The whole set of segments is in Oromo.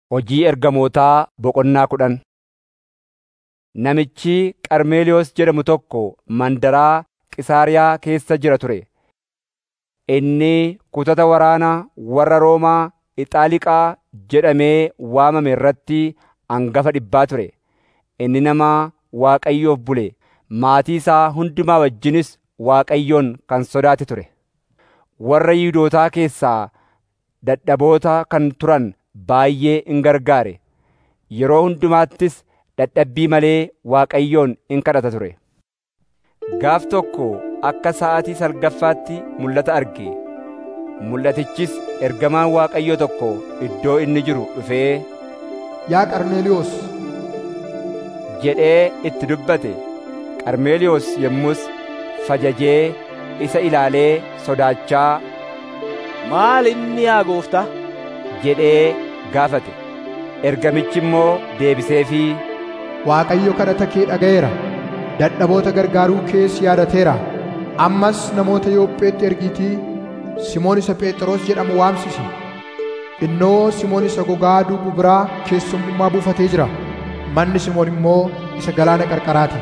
Hojii ergamootaa boqonnaa kudhan Namichi Qarmeeliyoos jedhamu tokko mandaraa Qisaariyaa keessa jira ture. Inni kutata waraana warra Roomaa Ixaaliqaa jedhamee waamame irratti hangafa dhibbaa ture. Inni nama Waaqayyoof bule, maatii isaa hundumaa wajjinis Waaqayyoon kan sodaate ture. Warra Yihuudootaa keessaa dadhaboota kan turan baay'ee in gargaare. Yeroo hundumaattis dadhabbii malee Waaqayyoon in kadhata ture. Gaaf tokko akka sa'aatii salgaffaatti mul'ata arge. Mul'atichis ergamaan Waaqayyoo tokko iddoo inni jiru dhufee, Yaa Qarmeeliyoos, jedhee itti dubbate. Qarmeeliyoos yommus fajajee isa ilaalee sodaachaa, Maal inni yaa gooftaa? jedhee gaafate. Ergamichi immoo deebiseefii, Waaqayyo kadhata kee dhaga'eera. Dadhaboota gargaaruu kees yaadateera. Ammas namoota Yoopheetti ergiitii Simoon isa Phexros jedhamu waamsisi. Innoo Simoon isa gogaa duubu biraa keessummaa buufatee jira. Manni Simoon immoo isa galaana qarqaraati.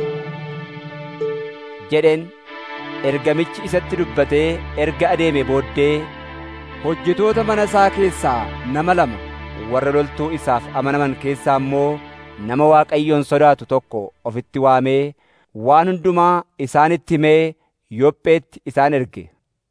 jedheen ergamichi isatti dubbatee erga adeeme booddee hojjetoota mana isaa keessaa nama lama warra loltuu isaaf amanaman keessaa immoo nama Waaqayyoon sodaatu tokko ofitti waamee waan hundumaa isaanitti himee Yoopheetti isaan erge.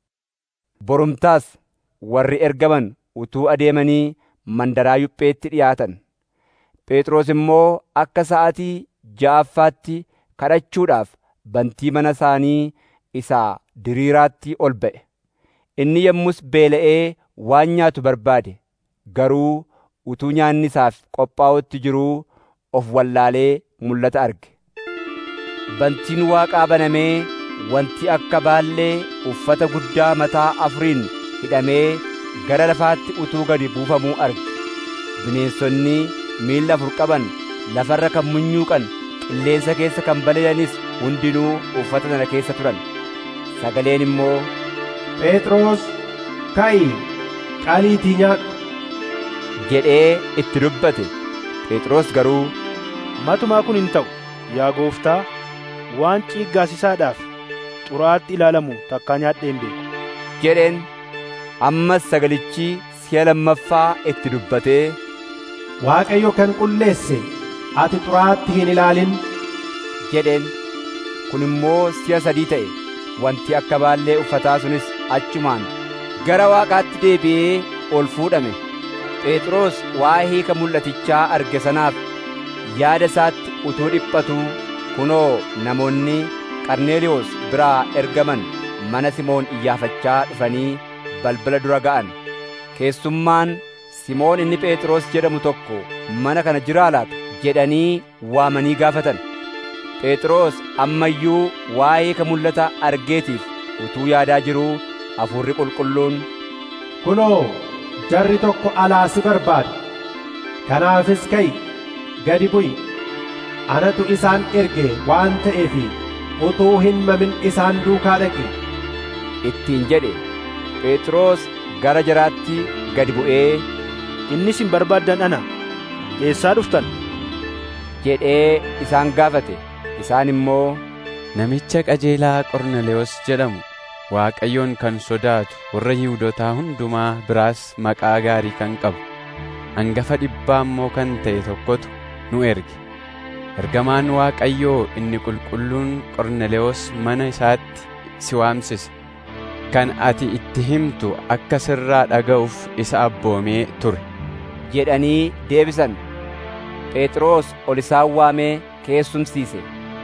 Borumtaas warri ergaman utuu adeemanii mandaraa Yoopheetti dhiyaatan. Phexros immoo akka sa'aatii ja'affaatti kadhachuudhaaf bantii mana isaanii isaa diriiraatti ol ba'e. Inni yommus beela'ee waan nyaatu barbaade. Garuu utuu nyaanni isaaf qophaa'utti jiruu of wallaalee mul'ata arge. Bantiin Waaqaa banamee wanti akka baallee uffata guddaa mataa afuriin hidhamee gara lafaatti utuu gadi buufamuu arge. Bineensonni miilla afur qaban lafarra kan munyuuqan qilleensa keessa kan balali'anis hundinuu uffata sana keessa turan. Sagaleen immoo Phexros ka'i qaliitii nyaadhu. jedhee itti dubbate. Phexros garuu Matumaa kun hin ta'u, yaa gooftaa, waan ciiggaasisaadhaaf xuraa'aatti ilaalamu takkaa nyaadhee hin beeku. jedheen ammas sagalichi si'a lammaffaa itti dubbatee Waaqayyo kan qulleesse ati xuraa'aatti hin ilaalin. jedheen kun immoo si'a sadii ta'e wanti akka baallee uffataa sunis achumaan gara waaqaatti deebi'ee ol fuudhame phexros waa'ee hiika mul'atichaa arge sanaaf yaada isaatti utuu dhiphatuu kunoo namoonni qarneeliyoos biraa ergaman mana simoon iyyaafachaa dhufanii balbala dura ga'an keessummaan simoon inni phexros jedhamu tokko mana kana jiraa laata jedhanii waamanii gaafatan Phexros amma iyyuu waa'ee hiika mul'ata argeetiif utuu yaadaa jiruu hafuurri qulqulluun Kunoo jarri tokko alaa si barbaada. Kanaafis ka'i gadi bu'i. Anatu isaan erge waan ta'eef utuu hin mamin isaan duukaa dhaqi. ittiin jedhe Phexros gara jaraatti gadi bu'ee Inni isin barbaaddan ana. Eessaa dhuftan? jedhee isaan gaafate isaan immoo Namicha qajeelaa Qornelewoos jedhamu Waaqayyoon kan sodaatu warra Yihuudootaa hundumaa biraas maqaa gaarii kan qabu hangafa dhibbaa immoo kan ta'e tokkotu nu erge. Ergamaan Waaqayyoo inni qulqulluun Qornelewoos mana isaatti si waamsise. Kan ati itti himtu akka sirraa dhaga'uuf isa abboomee ture. jedhanii deebisan Phexros ol isaan waamee keessumsiise.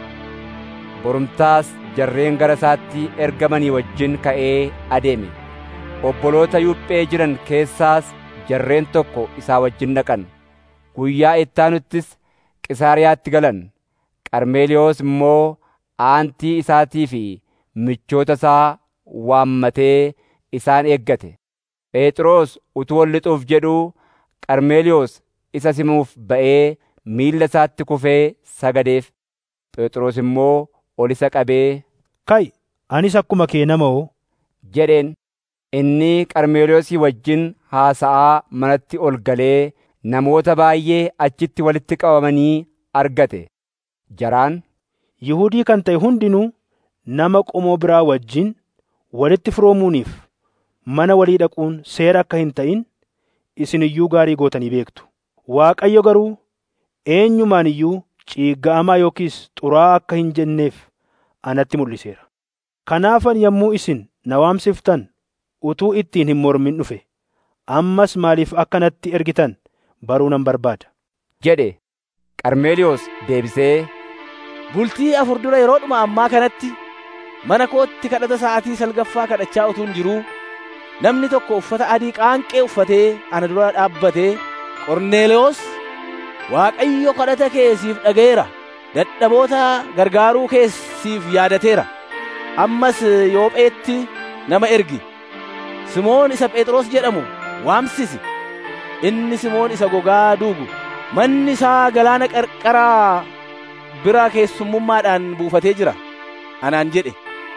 Borumtaas jarreen gara isaatti ergamanii wajjin ka'ee adeeme. Obboloota Yuuphee jiran keessaas jarreen tokko isaa wajjin dhaqan. Guyyaa ittaanuttis Qisaariyaatti galan. Qarmeeliyoos immoo aantii isaatii fi michoota isaa waammatee isaan eeggate. Phexros utuu ol lixuuf jedhuu Qarmeeliyoos isa simuuf ba'ee miilla isaatti kufee sagadeef. Phexros immoo ol isa qabee Ka'i, anis akkuma kee nama oo? jedheen inni Qarmeeliyoosii wajjin haasa'aa manatti ol galee namoota baay'ee achitti walitti qabamanii argate jaraan Yihudii kan ta'e hundinuu nama qomoo biraa wajjin walitti firoomuuniif mana walii dhaquun seera akka hin ta'in isin iyyuu gaarii gootanii beektu. Waaqayyo garuu eenyumaan iyyuu ciigga'amaa yookiis xuraa'aa akka hin jenneef anatti mul'iseera. Kanaafan yommuu isin na waamsiftan utuu ittiin hin mormin dhufe ammas maaliif akka natti ergitan baruu nan barbaada. jedhe Qarmeeliyoos deebisee Bultii afur dura yeroodhuma ammaa kanatti mana kootti kadhata sa'aatii salgaffaa kadhachaa utuun jiruu namni tokko uffata adii qaanqee uffatee ana dura dhaabbatee Qorneelewoos Waaqayyo kadhata kee siif dhaga'eera dadhaboota gargaaruu kee siif yaadateera ammas Yoopheetti nama ergi Simoon isa Phexros jedhamu waamsisi inni Simoon isa gogaa duugu manni isaa galaana qarqaraa bira keessummummaadhaan buufatee jira anaan jedhe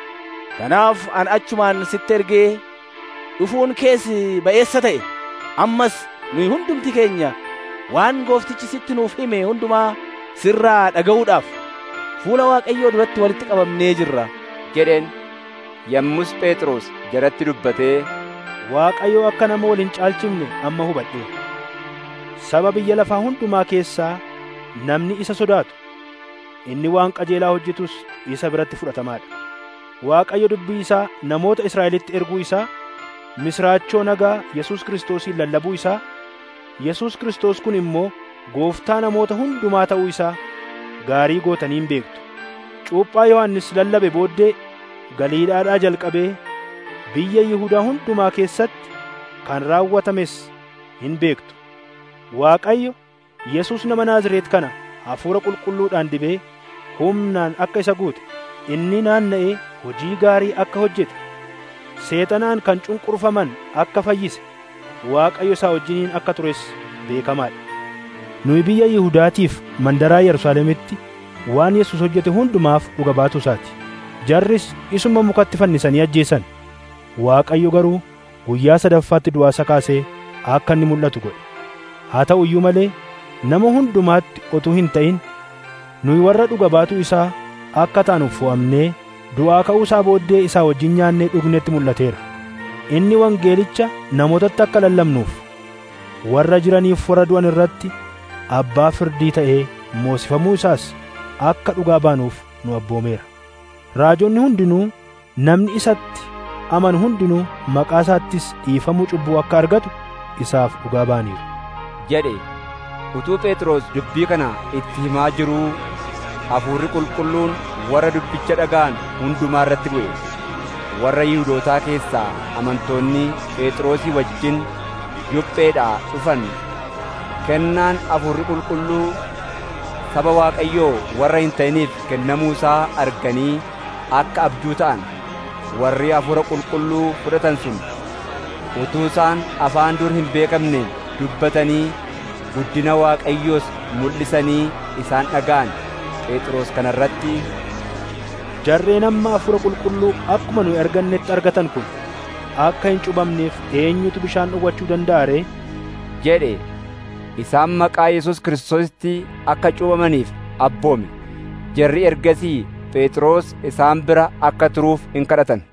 kanaaf an achumaan sitti ergee dhufuun kees ba'eessa ta'e ammas nuyi hundumti keenya waan gooftichi sitti nuuf hime hundumaa sirraa dhaga'uudhaaf fuula waaqayyoo duratti walitti qabamnee jirra jedheen yommus Phexros jaratti dubbatee Waaqayyo akka nama wal hin caalchifne amma hubadhe. Saba biyya lafaa hundumaa keessaa namni isa sodaatu inni waan qajeelaa hojjetus isa biratti fudhatamaadha. Waaqayyo dubbii isaa namoota Israa'elitti erguu isaa, misraachoo nagaa Yesuus Kiristoosiin lallabuu isaa, Yesuus Kiristoos kun immoo gooftaa namoota hundumaa ta'uu isaa gaarii gootaniin beektu. Cuuphaa Yohannis lallabe booddee Galiilaadhaa jalqabee biyya Yihudaa hundumaa keessatti kan raawwatames hin beektu. Waaqayyo Yesuus nama Naazreet kana hafuura qulqulluudhaan dibee humnaan akka isa guute inni naanna'ee hojii gaarii akka hojjete seexanaan kan cunqurfaman akka fayyise Waaqayyo isaa wajjiniin akka tures beekamaadha. Nuyi biyya Yihudaatiif mandaraa Yerusaalemitti waan Yesuus hojjete hundumaaf dhuga baatu isaati. Jarris isuma mukatti fannisanii ajjeesan. Waaqayyo garuu guyyaa sadaffaatti du'aa isa kaasee akka inni mul'atu godhe. Haa ta'u iyyuu malee nama hundumaatti otuu hin ta'in nuyi warra dhuga baatu isaa akka taanuuf fo'amnee du'aa ka'uu isaa booddee isaa wajjin nyaannee dhugnetti mul'ateera. Inni wangeelicha namootatti akka lallabnuuf warra jiraniif warra du'an irratti abbaa firdii ta'ee moosifamuu isaas akka dhugaa baanuuf nu abboomeera. Raajonni hundinuu namni isatti amanu hundinuu maqaa isaattis dhiifamuu cubbuu akka argatu isaaf dhugaa baaniiru. jedhe utuu Phexros dubbii kana itti himaa jiruu hafuurri qulqulluun warra dubbicha dhaga'an hundumaa irratti bu'e warra Yihuudootaa keessaa amantoonni Phexrosii wajjin Yopheedhaa dhufan kennaan hafuurri qulqulluu saba Waaqayyoo warra hin ta'iniif kennamuu isaa arganii akka abjuu ta'an warri hafuura qulqulluu fudhatan sun utuu isaan afaan dur hin beekamne dubbatanii guddina Waaqayyoos mul'isanii isaan dhaga'an Phexros kana irratti Jarreen amma hafuura qulqulluu akkuma nuyi argannetti argatan kun akka hin cubamneef eenyutu bishaan dhowwachuu danda'a ree? jedhe isaan maqaa Yesuus Kiristoositti akka cuubamaniif abboome jarri ergasii Phexros isaan bira akka turuuf in kadhatan